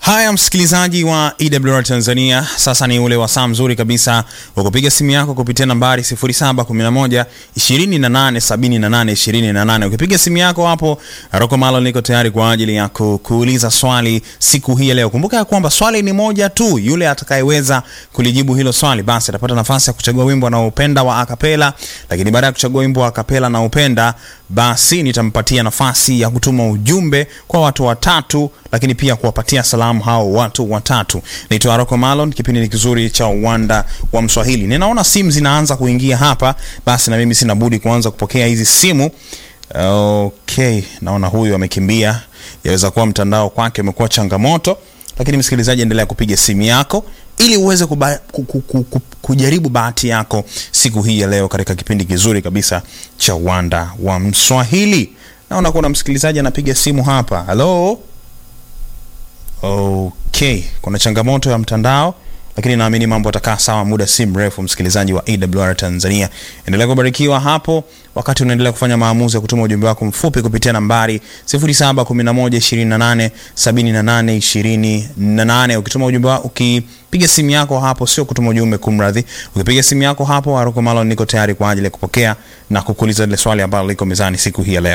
Haya, msikilizaji wa EWR Tanzania, sasa ni ule wasaa mzuri kabisa wa kupiga simu yako kupitia nambari 0711 2878 28. Ukipiga simu yako hapo, Rocco Malo niko tayari kwa ajili ya kuuliza swali siku hii ya leo. Kumbuka ya kwamba swali ni moja tu, yule atakayeweza kulijibu hilo swali basi atapata nafasi ya kuchagua wimbo anaopenda wa akapela, lakini baada ya kuchagua wimbo wa akapela na upenda, basi nitampatia nafasi ya kutuma ujumbe kwa watu watatu, lakini pia kuwapatia salamu hao watu watatu. Naitwa Rocco Malon, kipindi ni kizuri cha uwanda wa Mswahili. Ninaona simu zinaanza kuingia hapa, basi na mimi sina budi kuanza kupokea hizi simu. Okay, naona huyu amekimbia, yaweza kuwa mtandao kwake umekuwa changamoto, lakini msikilizaji, endelea kupiga simu yako ili uweze kuba, ku, ku, ku, ku, kujaribu bahati yako siku hii ya leo katika kipindi kizuri kabisa cha uwanda wa Mswahili. Naona kuna msikilizaji anapiga simu hapa. Halo. Okay, kuna changamoto ya mtandao, lakini naamini mambo yatakaa sawa muda si mrefu. Msikilizaji wa AWR Tanzania, endelea kubarikiwa hapo wakati unaendelea kufanya maamuzi ya kutuma ujumbe wako mfupi kupitia nambari 0711287828. Ukituma ujumbe wako, ukipiga simu yako hapo, sio kutuma ujumbe, kumradhi, ukipiga simu yako hapo, Rocco Malon niko tayari kwa ajili ya kupokea na kukuuliza ile swali ambalo liko mezani siku hii ya leo.